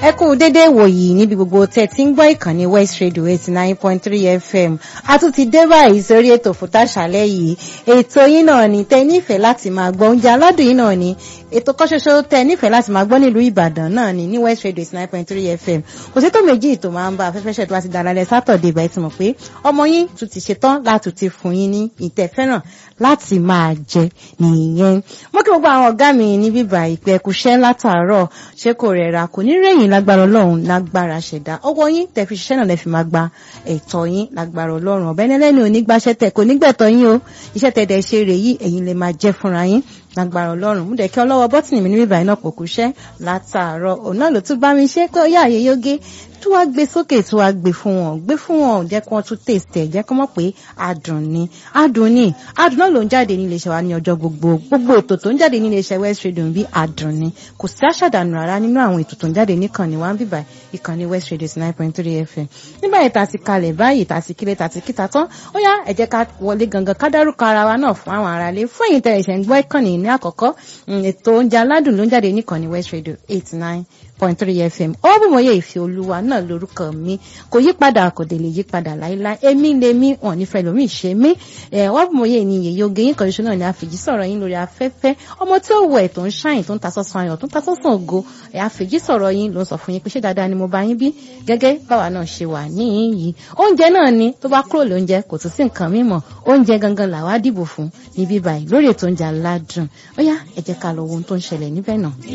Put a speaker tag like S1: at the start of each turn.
S1: ẹ kú dédé wòyí níbi gbogbo tẹ́ ti ń gbọ́ ìkànnì west radio eighty nine point three fm a tún ti dé báyìí sórí ètò fòtáṣálẹ́ yìí ètò yín náà ni tẹ́ nífẹ̀ẹ́ láti máa gbọ́ oúnjẹ aládùn yín náà ni ètò kan ṣoṣo tẹ́ nífẹ̀ẹ́ láti máa gbọ́ nílùú ìbàdàn náà ni ní west radio eighty nine point three fm kò sí tó méjì tó máa ń bá afẹ́fẹ́ ṣẹ̀ tó bá ti dára lẹ sátọ̀dẹ̀ ìbá ti mọ̀ pé ọmọ yín tún ti ṣetán láti ti fún yín ní ìtẹ̀fẹ́ràn láti máa jẹ nìyẹn mo kí gbogbo àwọn ọ̀gá mi ní bíbá ìpẹ́ ẹkùṣẹ́ látàárọ̀ ṣé kò rẹ̀ra kò ní rẹ̀yìn lágbára ọlọ́run lágbára ṣẹ̀dá ọwọ́ yín tẹ̀ fi ṣiṣẹ́ náà lẹ́ fi máa gba ẹ̀tọ́ yín lágbára ọlọ́run ọ̀bẹ ẹlẹ́ni ò ní gbaṣẹ́ tẹ̀ kò ní gbẹ̀tọ́ yín o iṣẹ́ tẹ̀ dẹ̀ ṣe rèé yìí ẹ̀yin lè máa jẹ́ fúnra yín lágbára ọlọ́run mú dẹ̀ kí ọlọ́wọ́ bọ́tìnì mi ní bíbá iná pò kúṣẹ́ látàárọ̀ òun náà ló tún bá mi ṣe pé ó yá àyè yógé tó wá gbé sókè tó wá gbé fún wọn gbé fún wọn jẹ́ kí wọ́n tún taste ẹ̀ jẹ́ kí wọ́n mọ̀ pé adùn ni adùn ni adùn náà ló ń jáde ní iléeṣẹ́ wa ní ọjọ́ gbogbo gbogbo ètò tó ń jáde ní iléeṣẹ́ west radio bí adùn ni kò sí àṣàdànù rárá nínú àwọn ètò tó ń jáde níkànnì wa ń bíbà ìkànnì west radio nine point three fm nígbà yìí tá ti kalẹ̀ báyìí tá ti kílẹ̀ tá ti kíta tán ó yá ẹ jẹ́ ká wọlé gangan ká dárúkọ ara wa náà fún àwọn aráalé fún ẹ̀yin tẹ̀lé ìṣẹ̀ ń gbọ́ ìkànnì ní àkọ́kọ́ ètò oúnjẹ aládùn ló ń jáde níkànnì west radio eight nine point three fm ọbùnmọye ìfẹ́ olúwa náà lórúkọ mi kò yí padà kò dé lè yí padà láíláí èmi lè mí wọn nífẹ̀ẹ́ lómi ìṣe mí ọbùnmọye ni yèyé oge yín kan ṣoṣo náà ni àfèjì sọ̀rọ̀ yín lórí afẹ́fẹ́ ọmọ tí ó wọ ẹ̀ tó ń ṣàyìn tó ń ta sọ́sọ́ ayọ̀ tó ń ta sọ́sọ́ ògo àfèjì sọ̀rọ̀ yín ló ń sọ fún yín pé ṣé dáadáa ni mo bá yín bí gẹ́gẹ́ báwa náà ṣe wà níyìn yìí oúnjẹ náà ni tó bá kúrò lóúnjẹ kò tún sí nǹkan mímọ́ oúnjẹ gangan làwa dìbò fún níbí báyìí lórí ètò oúnjẹ aládùn ó yá ẹ jẹ́ ká lọ wo ohun tó ń ṣẹlẹ̀ níbẹ̀ náà.